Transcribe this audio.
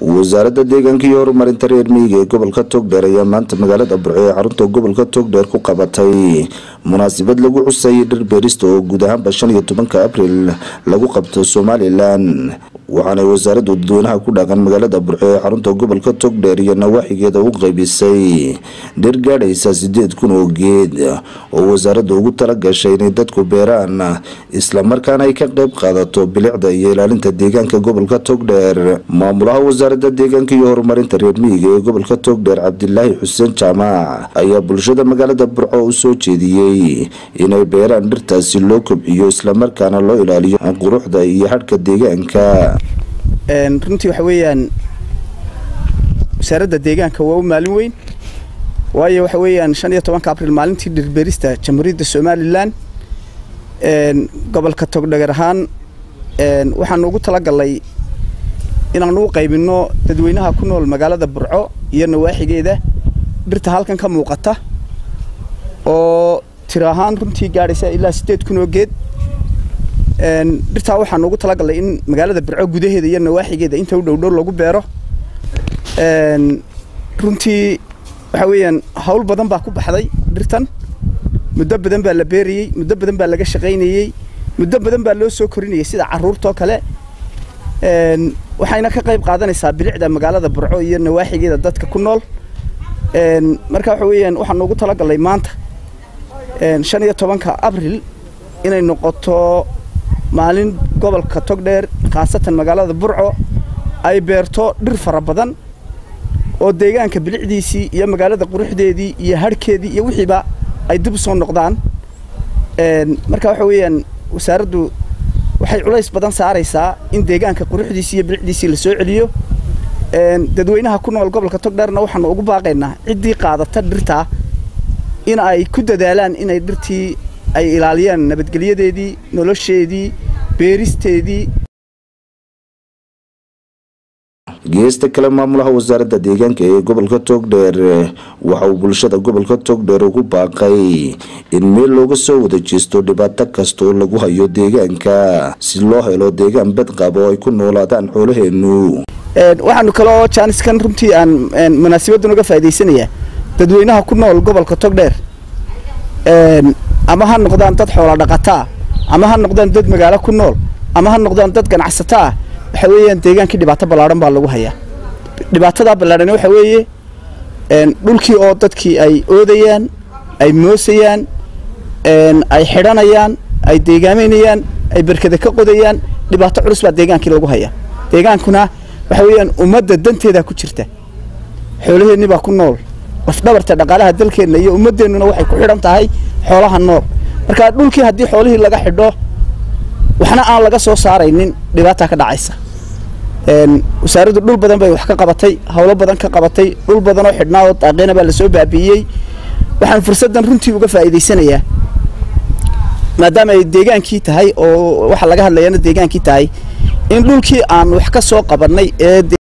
wasaaradda deegaanka iyo horumarinta reer miyiga ee gobolka togdheer ayaa maanta magaalada burco ee xarunta gobolka togdheer ku qabatay munaasabad lagu xusayay dhir beerista oo guud ahaanba shan iyo tobanka abril lagu qabto somalilan waxaanay wasaaraddu dadweynaha ku dhaqan magaalada burco ee xarunta gobolka togdheer iyo nawaaxigeeda u qaybisay dhir gaadhaysa sideed kun oo geed oo wasaaradda ugu tala gashay inay dadku beeraan islamarkaana ay ka qayb qaadato bilicda iyo ilaalinta deegaanka gobolka togdheer maamulaha wasaaradda deegaanka iyo horumarinta reer miyiga ee gobolka togdheer cabdilaahi xuseen jaamac ayaa bulshada magaalada burco u soo jeediyey inay beeraan dhirtaasi loo kobciyo islamarkaana loo ilaaliyo quruxda iyo hadhka deegaanka runtii waxa weeyaan wasaaradda deegaanka waa u maalin weyn waayo waxa weeyaan shan iyo tobanka abril maalintii dhirbeerista jamhuuriyadda somalilan gobolka togdheer ahaan waxaanu ugu talagalnay inaanu u qaybinno dadweynaha ku nool magaalada burco iyo nawaaxigeeda dhirta halkan ka muuqata oo tiro ahaan runtii gaadhaysa ilaa siddeed kun oo geed dhirtaa waxaanu ugu talagalnay in magaalada burco gudaheeda iyo nawaaxigeeda inta u dhowdhow lagu beero runtii waxa weeyaan hawl badan baa ku baxday dhirtan muddo badan baa la beerayey muddo badan baa laga shaqaynayey muddo badan baa loo soo korinayay sida carruurtoo kale waxayna ka qayb qaadanaysaa bilicda magaalada burco iyo nawaaxigeeda dadka ku nool marka waxa weeyaan waxaanu ugu talagalnay maanta shan iyo tobanka abril inay noqoto maalin gobolka togdheer khaasatan magaalada burco ay beerto dhir fara badan oo deegaanka bilicdiisii iyo magaalada quruxdeedii iyo hadhkeedii iyo wixiiba ay dib u soo noqdaan marka waxa weeyaan wasaaraddu waxay culays badan saaraysaa in deegaanka quruxdiisii iyo bilicdiisii la soo celiyo dadweynaha ku nool gobolka togdheerna waxaanu ugu baaqaynaa ciddii qaadata dhirtaa in ay ku dadaalaan inay dhirtii ay ilaaliyaan nabadgelyadeedii nolosheedii beeristeedii geesta kale maamulaha wasaaradda deegaanka ee gobolka togdheer waxa uu bulshada gobolka togdheer ugu baaqay in meel looga soo wada jeesto dhibaato kasta oo lagu hayo deegaanka si loo helo deegaan badqab oo ay ku noolaadaan xoolaheenu waxaanu kaloo jaaniskan runtii aan munaasabaddan uga faa'idaysanayaa dadweynaha ku nool gobolka togdheer ama ha noqdaan dad xoola dhaqataa ama ha noqdaan dad magaalo ku nool ama ha noqdaan dad ganacsataa waxa weeyaan deegaankii dhibaato ballaadhan baa lagu hayaa dhibaatadaa ballaadhan waxa weeye dhulkii oo dadkii ay oodayaan ay moosayaan ay xidhanayaan ay deegaameynayaan ay berkada ka qodayaan dhibaato culus baa deegaankii lagu hayaa deegaankuna waxa weeyaan ummadda danteedaa ku jirta xoolaheennii baa ku nool lafdhabarta dhaqaalaha dalkeenna iyo ummaddeennuna waxay ku xidhan tahay xoolaha nool marka dhulkii haddii xoolihii laga xidho waxna aan laga soo saaraynin dhibaataa ka dhacaysa wasaaraddu dhul badan bay wax ka qabatay howlo badan ka qabatay dhul badanoo xidhnaa oo daaqeena baa lasoo baabi'iyey waxaan fursaddan runtii uga faa'iidaysanayaa maadaama ay deegaankii tahay oo waxa laga hadlayana deegaankii tahay in dhulkii aan wax ka soo qabannay ee